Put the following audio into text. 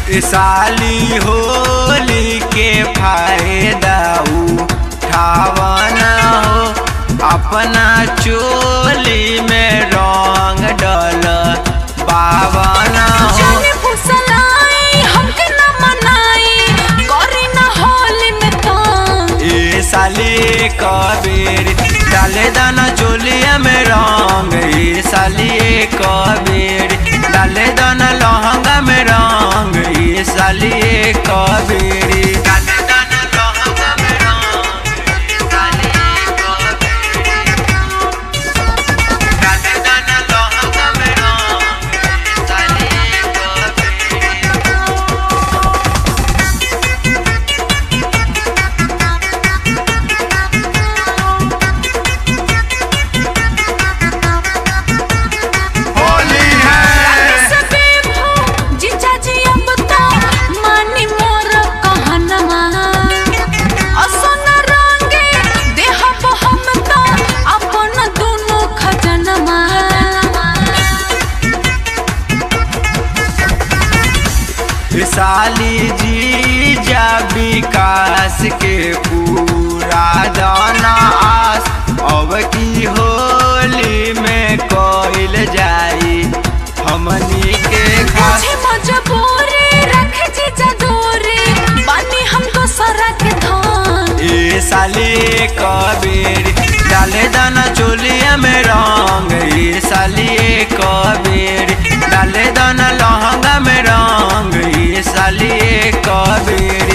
साली होली के फायदा उठावना हो अपना चोली में रंग डल बावना हो जाने फुसलाई हमके न मनाई करी न होली में काम ए साली कबीर डाले दाना चोलिया में रंग ए साली कबीर डाले दाना लहंगा में रंग ए साली कबीर डाले दाना लहंगा में रंग ए साली कबीर डाले दाना लहंगा में रंग ए साली कबीर होली है सबे भो जीजा जी अब तो मानी मोर कहनमा असन रंगे देहब हम तो अपन दोनों खजनमा साली जी जा विकास के पूरा दाना आस अब की होली में कोइल जाई हमनी के खास मुझे मजबूरी रख जीजा दूरी बानी हमको सरा के धान ए साली कबीर डाले दाना चोलिया में रंग ए साली कबीर डाले दाना लहंगा में रंग ए साली कबीर